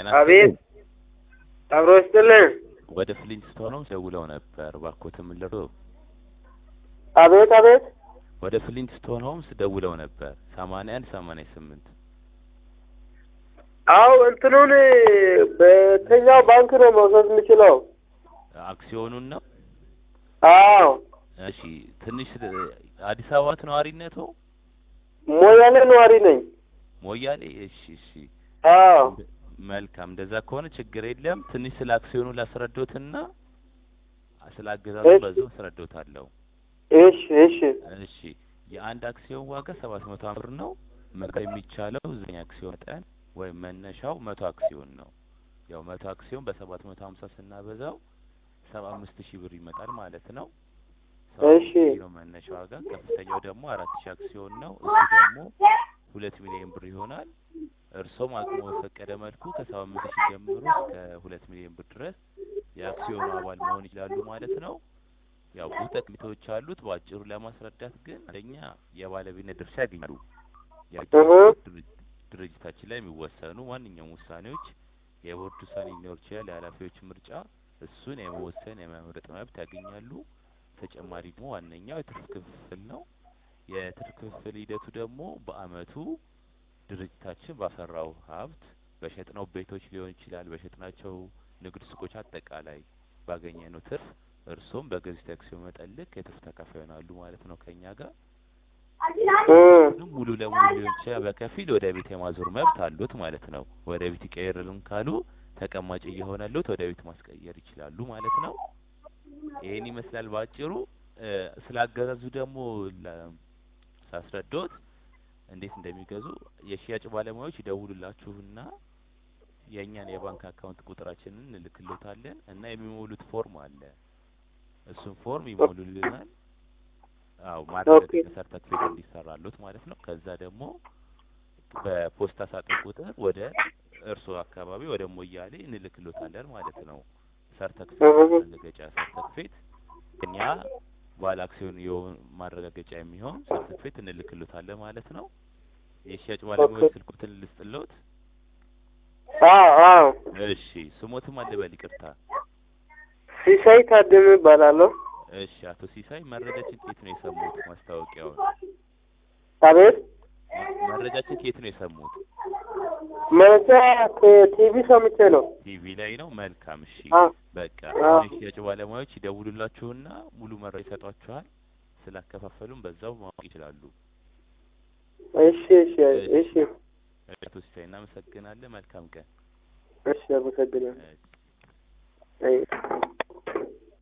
ጤና አቤት አብሮ ይስጥልን። ወደ ፍሊንስቶን ሆምስ ደውለው ነበር። እባክዎት ምን ልርዶ? አቤት አቤት ወደ ፍሊንስቶን ሆምስ ደውለው ነበር። ሰማንያ አንድ ሰማንያ ስምንት አው እንትኑን በየትኛው ባንክ ነው መውሰድ የምችለው? አክሲዮኑን ነው። አዎ እሺ ትንሽ አዲስ አበባ ነዋሪነቶ? ሞያሌ ነዋሪ ነኝ። ሞያሌ። እሺ እሺ አዎ መልካም። እንደዛ ከሆነ ችግር የለም። ትንሽ ስለ አክሲዮኑ ላስረዶትና ስለ አገዛዙ እሺ። በዛው አስረዶታለሁ። እሺ እሺ እሺ የአንድ አክሲዮን ዋጋ ሰባት መቶ ብር ነው። መግዛት የሚቻለው ዘጠኝ አክሲዮን መጠን ወይም መነሻው መቶ አክሲዮን ነው። ያው መቶ አክሲዮን በሰባት መቶ ሀምሳ ስናበዛው ሰባ አምስት ሺህ ብር ይመጣል ማለት ነው። ሰባ እሺ። አምስት ሺህ ነው መነሻ ዋጋ። ከፍተኛው ደግሞ አራት ሺህ አክሲዮን ነው። እሱ ደግሞ ሁለት ሚሊዮን ብር ይሆናል። እርሶም አቅሙ በፈቀደ መልኩ ከሰባ አምስት ሺህ ጀምሮ እስከ ሁለት ሚሊዮን ብር ድረስ የአክሲዮኑ አባል መሆን ይችላሉ ማለት ነው። ያው ብዙ ጠቀሜታዎች አሉት። በአጭሩ ለማስረዳት ግን አንደኛ የባለቤትነት ድርሻ ያገኛሉ። ያ- እህ። ድርጅ- ድርጅታችን ላይ የሚወሰኑ ማንኛውም ውሳኔዎች የቦርድ ውሳኔ ሊኖር ይችላል፣ የኃላፊዎች ምርጫ፣ እሱን የመወሰን የመምረጥ መብት ያገኛሉ። ተጨማሪ ደግሞ ዋነኛው የትርፍ ክፍፍል ነው። የትርፍ ክፍፍል ሂደቱ ደግሞ በአመቱ ድርጅታችን ባፈራው ሀብት በሸጥነው ቤቶች ሊሆን ይችላል፣ በሸጥናቸው ንግድ ሱቆች፣ አጠቃላይ ባገኘነው ትርፍ እርሶም በገዙት አክሲዮን መጠን ልክ የትርፍ ተካፋይ ይሆናሉ ማለት ነው ከኛ ጋር እም፣ ግን ሙሉ ለሙሉ ሊሆን ይችላል፣ በከፊል ወደ ቤት የማዞር መብት አሉት ማለት ነው። ወደ ቤት ይቀየርልን ካሉ ተቀማጭ እየሆነሉት ወደ ቤት ማስቀየር ይችላሉ ማለት ነው። ይሄን ይመስላል ባጭሩ። እ፣ ስለ አገዛዙ ደግሞ ለ- ሳስረዶት እንዴት እንደሚገዙ የሽያጭ ባለሙያዎች ይደውሉላችሁና የእኛን የባንክ አካውንት ቁጥራችንን እንልክሎታለን እና የሚሞሉት ፎርም አለ። እሱን ፎርም ይሞሉልናል። አዎ ማረጋገጫ ሰርተፍኬት እንዲሰራሉት ማለት ነው። ከዛ ደግሞ በፖስታ ሳጥን ቁጥር ወደ እርስዎ አካባቢ ወደ ሞያሌ እንልክሎታለን ማለት ነው። ሰርተፍኬት እህ። ማረጋገጫ ሰርተፍኬት እኛ ባለ አክሲዮን የሆን ማረጋገጫ የሚሆን ሰርተፍኬት እንልክሎታለን ማለት ነው። የሽያጭ ባለሙያዎች ስልኩትን ልስጥሎት። አዎ አዎ እሺ ስሞትም አልበል ይቅርታ። ሲሳይ ታደመ እባላለሁ። እሺ አቶ ሲሳይ መረጃችን ከየት ነው የሰሙት? ማስታወቂያውን አቤት መረጃችን ከየት ነው የሰሙት? መረጃ ከቲቪ ሰምቼ ነው። ቲቪ ላይ ነው። መልካም እሺ። አ በቃ አ አሁን የሽያጭ ባለሙያዎች ይደውሉላችሁና ሙሉ መረጃ ይሰጧችኋል። ስላከፋፈሉም በዛው ማወቅ ይችላሉ። እሺ እሺ እሺ አቶ ሲሳይ እናመሰግናለን። መልካም ቀን። እሺ አመሰግናለሁ። እሺ። አይ